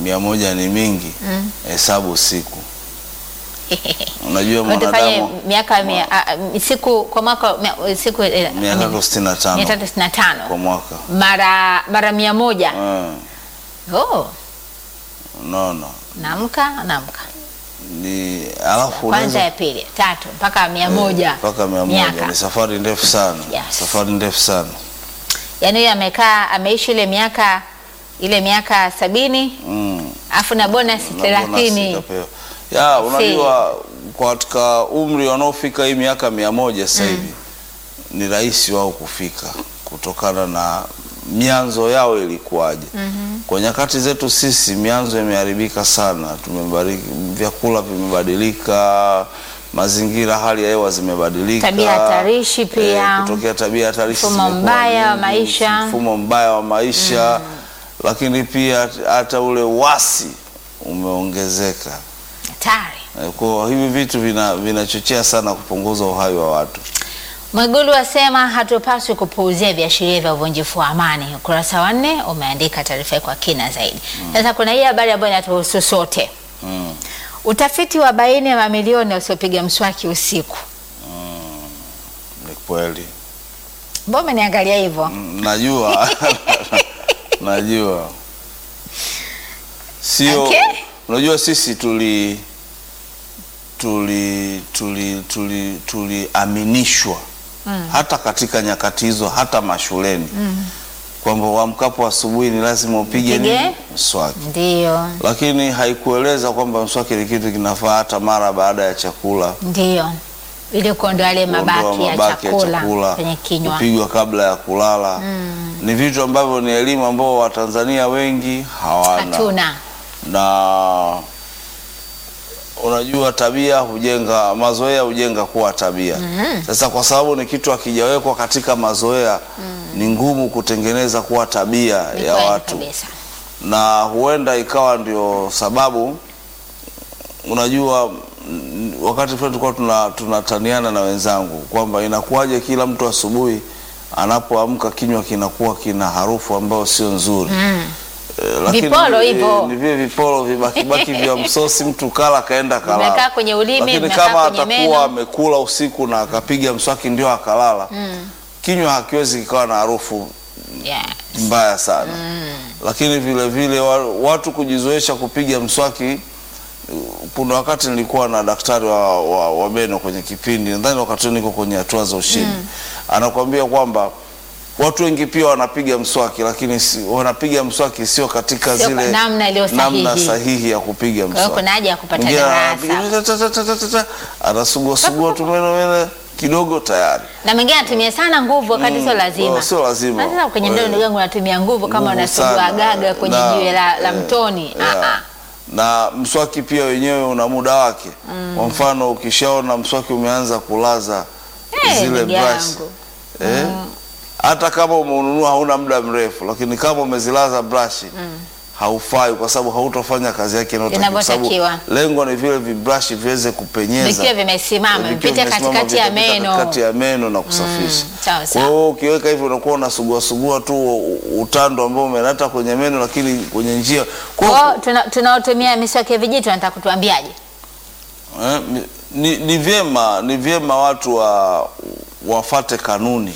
mia moja ni mingi, hesabu siku. Unajua Kwa hiyo tufanye mwanadamu miaka mia, a- a- siku kwa mwaka mia- siku eh, mia tatu sitini na tano mia tatu sitini na tano kwa mwaka mara mara mia moja Eh, oh, unaona naamka naamka ni alafu kwanza unaweza ya pili tatu mpaka mia moja mpaka mia moja miaka. ni safari ndefu sana Yes. safari ndefu sana yaani huyo amekaa ameishi ile miaka ile miaka sabini mm. afu na bonus Na bonus thelathini ikapewa. ya unajua kwa katika umri wanaofika hii miaka mia moja sasa hivi ni rahisi wao kufika kutokana na mianzo yao ilikuwaje. Kwa nyakati zetu sisi mianzo imeharibika sana, tumebariki, vyakula vimebadilika, mazingira, hali ya hewa zimebadilika, Tabia hatarishi pia. kutokea tabia hatarishi Mfumo zimekuwa mbaya wa nyingi, maisha. mfumo mbaya wa maisha lakini pia hata ule wasi umeongezeka. hatari Eh, Kwa hivi vitu vina- vinachochea sana kupunguza uhai wa watu. Mwigulu asema hatupaswi kupuuzia viashiria vya uvunjifu wa amani. Ukurasa wa nne umeandika taarifa hii kwa kina zaidi. Sasa kuna hii habari ambayo inatuhusu sote. Mm. Utafiti wa baini ya mamilioni wasiopiga mswaki usiku. Ni kweli. Mbona umeniangalia hivyo? Mm, Najua. Najua. Sio Okay. unajua sisi tuli tuli tuli tuli tuliaminishwa hata katika nyakati hizo hata mashuleni kwamba uamkapo asubuhi ni lazima upige Upige? nini? Mswaki. Ndio, lakini haikueleza kwamba mswaki ni kitu kinafaa hata mara baada ya chakula, ndio, ili kuondoa yale kuondoa mabaki ya mabaki chakula kwenye kinywa. kupigwa kabla ya kulala. Ni vitu ambavyo ni elimu ambao Watanzania wengi hawana, Hatuna na unajua tabia hujenga, mazoea hujenga kuwa tabia. Sasa kwa sababu ni kitu hakijawekwa katika mazoea, ni ngumu kutengeneza kuwa tabia Ni ya kweli watu kabisa. na huenda ikawa ndio sababu unajua mm, wakati fulani tulikuwa tuna, tunataniana na wenzangu kwamba inakuwaje kila mtu asubuhi anapoamka kinywa kinakuwa kina harufu ambayo sio nzuri Eh, lakini, Vipolo eh, hivyo. ni vile vipolo vibakibaki vya msosi mtu kala kaenda kalala Vimekaa kwenye ulimi, lakini vimekaa kama kwenye meno. atakuwa amekula usiku na akapiga mswaki ndio akalala kinywa hakiwezi kikawa na harufu Yes. mbaya sana lakini vile vile wa- watu kujizoesha kupiga mswaki. Kuna wakati nilikuwa na daktari wa, wa, wa meno kwenye kipindi, nadhani wakati huo niko kwenye hatua za ushindi, anakuambia kwamba watu wengi pia wanapiga mswaki, lakini si, wanapiga mswaki sio katika Sio zile kwa namna iliyo namna sahihi. sahihi ya kupiga Kwa hiyo mswaki. kuna haja ya kupata Mwingine darasa. anapiga ta- ta- ta- ta- ta- ta- anasugua sugua tu meno meno kidogo tayari. na mwingine anatumia sana nguvu wakati sio lazima. Oh, sio lazima. Sasa kwenye Eh, ndoa ndugu yangu unatumia nguvu kama nguvu unasugua sana. gaga kwenye Na, jiwe la, la eh, mtoni. yeah. Ah, ah. na mswaki pia wenyewe una muda wake. Kwa mfano ukishaona mswaki umeanza kulaza Eh, zile ndugu brush yangu. eh, hata kama umeununua hauna muda mrefu, lakini kama umezilaza brush haufai, kwa sababu hautofanya kazi yake inayotakiwa, kwa sababu Inavyotakiwa. lengo ni vile vibrush viweze kupenyeza Vikiwa vimesimama, Vikiwa vipite vimesimama, katikati ya vitapita meno. katikati ya meno na kusafisha. sawa, Kwa sawa. hiyo ukiweka hivyo unakuwa unasugua sugua tu u- utando ambao umenata kwenye meno, lakini kwenye njia Kwa hiyo- Kwa hiyo tuna- tunaotumia miswaki ya vijiti wanataka kutuambiaje? Eh, ni, ni vyema ni vyema watu wa, wafate kanuni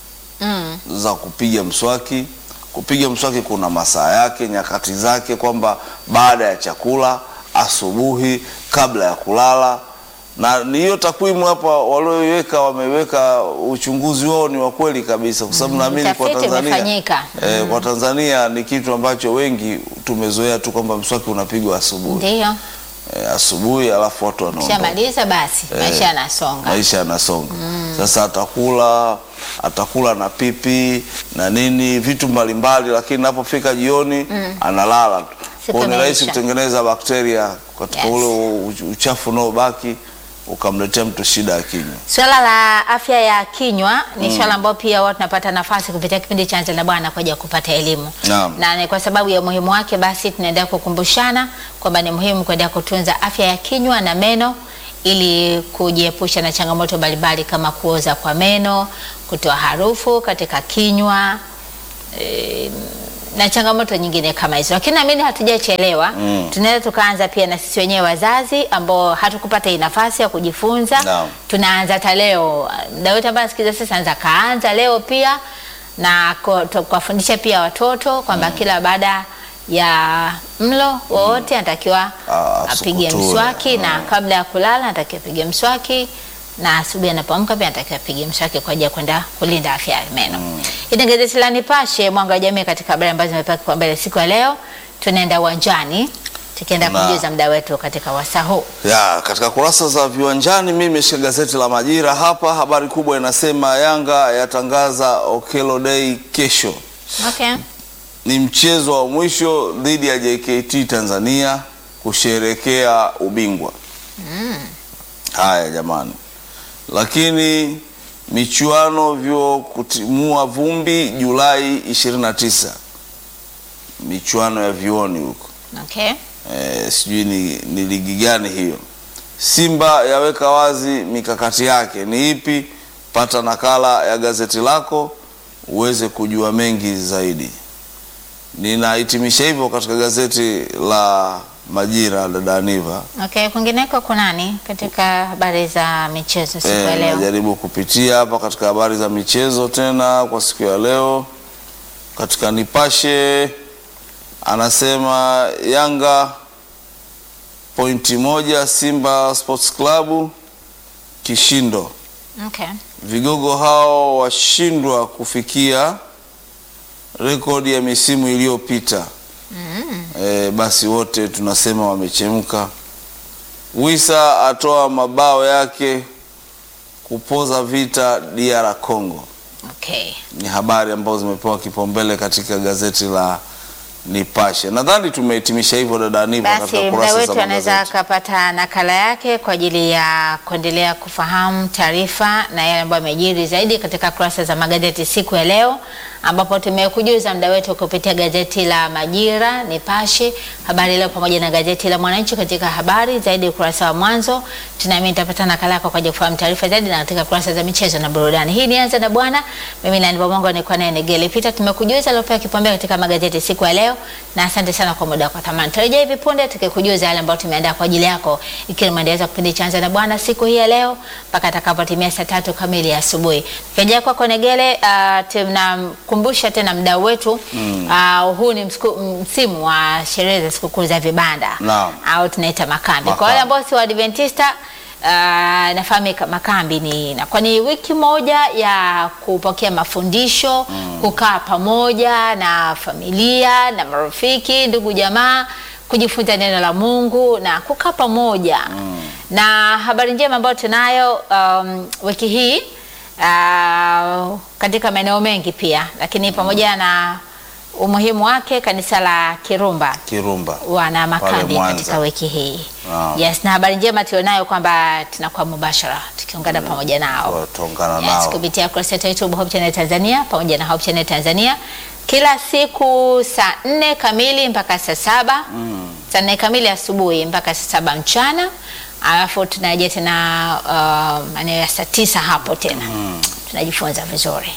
Mm. za kupiga mswaki. Kupiga mswaki kuna masaa yake, nyakati zake, kwamba baada ya chakula, asubuhi, kabla ya kulala, na ni hiyo takwimu hapa walioiweka, wameweka uchunguzi wao ni wa kweli kabisa, kwa sababu naamini kwa Utafiti Tanzania umefanyika. eh, kwa Tanzania ni kitu ambacho wengi tumezoea tu kwamba mswaki unapigwa asubuhi Ndio, eh, asubuhi, alafu watu wanaondoka shamaliza basi, maisha yanasonga. maisha yanasonga. Sasa atakula atakula na pipi na nini vitu mbalimbali, lakini napofika jioni analala tu. Siku Kwa hiyo ni rahisi imeisha. kutengeneza bakteria katika Yes. ule u- uchafu unaobaki ukamletea mtu shida ya kinywa. Swala la afya ya kinywa ni swala ambalo pia watu tunapata nafasi kupitia kipindi cha Anza na Bwana kwa ajili ya kupata elimu Naam. na ni kwa sababu ya umuhimu wake, basi tunaendelea kukumbushana kwamba ni muhimu kuendelea kutunza afya ya kinywa na meno ili kujiepusha na changamoto mbalimbali kama kuoza kwa meno, kutoa harufu katika kinywa e, na changamoto nyingine kama hizo, lakini naamini hatujachelewa. Mm. Tunaweza tukaanza pia na sisi wenyewe wazazi ambao hatukupata hii nafasi ya kujifunza. Naam. Tunaanza hata leo, mda wote ambaye anasikiliza sasa anza kaanza leo pia na ku- tu- kuwafundisha pia watoto kwamba kila baada ya mlo wowote anatakiwa Ah, apige asukutue. mswaki na kabla ya kulala anatakiwa apige mswaki na asubuhi anapoamka pia anatakiwa apige mswaki kwa ajili ya kwenda kulinda afya ya meno. Mm. Ina gazeti la Nipashe mwanga wa jamii katika habari ambazo zimepewa kipaumbele siku ya leo. Tunaenda uwanjani tukienda Na- kumjuza mda wetu katika wasaa huu. Ya, katika kurasa za viwanjani mimi nimeshika gazeti la Majira hapa. Habari kubwa inasema Yanga yatangaza Okello Day kesho. Okay. Ni mchezo wa mwisho dhidi ya JKT Tanzania kusherekea ubingwa. Haya jamani, lakini michuano vyo kutimua vumbi Julai 29, michuano ya vioni huko Okay. Eh, sijui ni, ni ligi gani hiyo. Simba yaweka wazi mikakati yake ni ipi? Pata nakala ya gazeti lako uweze kujua mengi zaidi. Ninahitimisha hivyo katika gazeti la Majira, dada Aniva. Okay, kwingineko kunani katika habari za michezo siku ya Eh, leo? najaribu kupitia hapa katika habari za michezo tena kwa siku ya leo. Katika Nipashe anasema Yanga pointi moja, Simba Sports Club kishindo. Okay. Vigogo hao washindwa kufikia rekodi ya misimu iliyopita. E, basi wote tunasema wamechemka. Wisa atoa mabao yake kupoza vita DR Congo. Okay. Ni habari ambazo zimepewa kipaumbele katika gazeti la Nipashe. Nadhani tumehitimisha hivyo dada Aniva Basi katika mda kurasa za wetu anaweza magazeti. akapata nakala yake kwa ajili ya kuendelea kufahamu taarifa na yale ambayo yamejiri zaidi katika kurasa za magazeti siku ya leo, ambapo tumekujuza mda wetu kupitia gazeti la Majira, Nipashe, Habari Leo pamoja na gazeti la Mwananchi. Katika habari zaidi ukurasa wa mwanzo, tunaamini tutapata nakala yako kwa ajili ya kufahamu taarifa zaidi, na katika kurasa za michezo na burudani. Hii ni Anza na Bwana, mimi na Nibomongo nilikuwa naye Negele Peter. Tumekujuza aliopewa kipaumbele katika magazeti siku ya leo, na asante sana kwa muda wako thamani. Tarejea hivi punde tukikujuza yale ambayo tumeandaa kwa ajili yako, ikiwa maendeleo kipindi cha Anza na Bwana siku hii ya leo mpaka atakapotimia saa tatu kamili ya asubuhi. Tukirejea kwako Negele, uh, tunamkumbusha tena mdau wetu uh, huu ni msiku- msimu wa sherehe za sikukuu za vibanda Naam. au tunaita makambi. Kwa Makambi. wale ambao si Waadventista uh, nafahamika makambi ni inakuwa ni wiki moja ya kupokea mafundisho kukaa pamoja na familia na marafiki, ndugu jamaa, kujifunza neno la Mungu na kukaa pamoja na habari njema ambayo tunayo um, wiki hii uh, katika maeneo mengi pia, lakini pamoja na umuhimu wake, kanisa la Kirumba Kirumba. wana makambi Mwanza. katika wiki hii. Naam. Yes, na habari njema tulionayo kwamba tunakuwa mubashara tukiungana pamoja nao Tutaungana yes, nao. kupitia kurasa yetu ya YouTube Hope Channel Tanzania pamoja na Hope Channel Tanzania kila siku saa nne kamili mpaka saa saba saa nne kamili asubuhi mpaka saa saba mchana alafu tunaja tena uh, maeneo ya saa tisa hapo tena tunajifunza vizuri.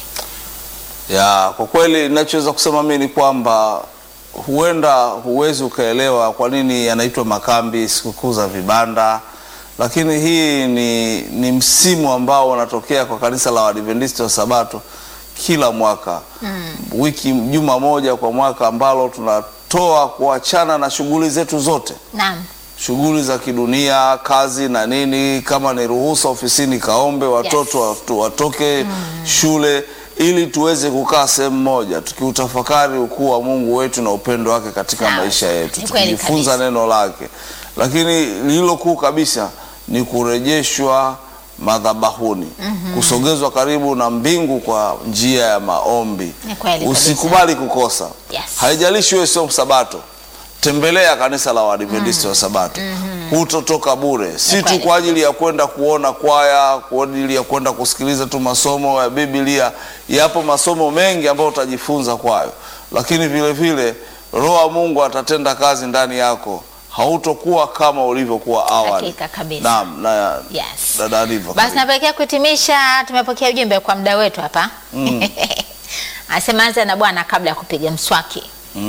Ya, kwa kweli ninachoweza kusema mimi ni kwamba huenda huwezi ukaelewa kwa nini yanaitwa makambi, sikukuu za vibanda, lakini hii ni, ni msimu ambao unatokea kwa kanisa la Waadventista wa Sabato kila mwaka wiki juma moja kwa mwaka ambalo tunatoa kuachana na shughuli zetu zote Naam. shughuli za kidunia, kazi na nini, kama ni ruhusa ofisini kaombe, watoto watu- watoke shule, ili tuweze kukaa sehemu moja tukiutafakari ukuu wa Mungu wetu na upendo wake katika Sawa. maisha yetu, Ni kweli tukijifunza kabisa. neno lake. Lakini lililo kuu kabisa ni kurejeshwa madhabahuni, kusogezwa karibu na mbingu kwa njia ya maombi. Ni kweli kabisa. Usikubali kukosa. Yes. Haijalishi wewe sio msabato, tembelea kanisa la Waadventista wa Sabato. Hutotoka bure, si tu kweli. kwa ajili ya kwenda kuona kwaya, kwa ajili ya kwenda kusikiliza tu masomo ya Biblia. Yapo masomo mengi ambayo utajifunza kwayo, lakini vile vile Roho wa Mungu atatenda kazi ndani yako, hautokuwa kama ulivyokuwa awali. Hakika kabisa. Naam, na Yes. dada Riva, Basi napelekea kuhitimisha, tumepokea ujumbe kwa mda wetu hapa anasema anza na Bwana kabla ya kupiga mswaki.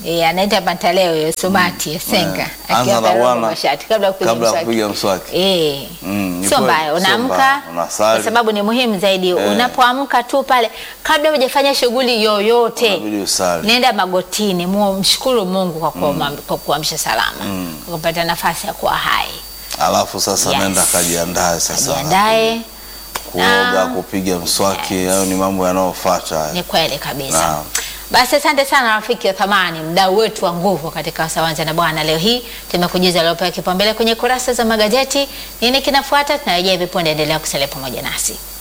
Eh, anaita pantaleo hiyo sobati ya senga. Eh, Akiwa anza na ameroga bwana mashati kabla ya kupiga kabla ya mswaki. kupiga mswaki. Eh. Mm, ni Sio kweli, mbaya, sio unaamka mbaya. Unasali. kwa sababu ni muhimu zaidi. Unapoamka tu pale kabla hujafanya shughuli yoyote, Inabidi usali. nenda magotini, mu- mshukuru Mungu kwa kuama- kwa kuamsha salama, kwa kupata nafasi ya kuwa hai. Alafu sasa Yes. nenda kajiandae sasa. Jiandae, Kuoga, Na- kupiga mswaki, hayo ni mambo yanayofuata. haya. ni kweli kabisa. Naam. Basi asante sana rafiki wa thamani, mdau wetu wa nguvu katika Sawanza na Bwana. Leo hii tumekujuza aliopewa kipaumbele kwenye kurasa za magazeti. Nini kinafuata? Tunarejea hivi punde, endelea kusalia pamoja nasi.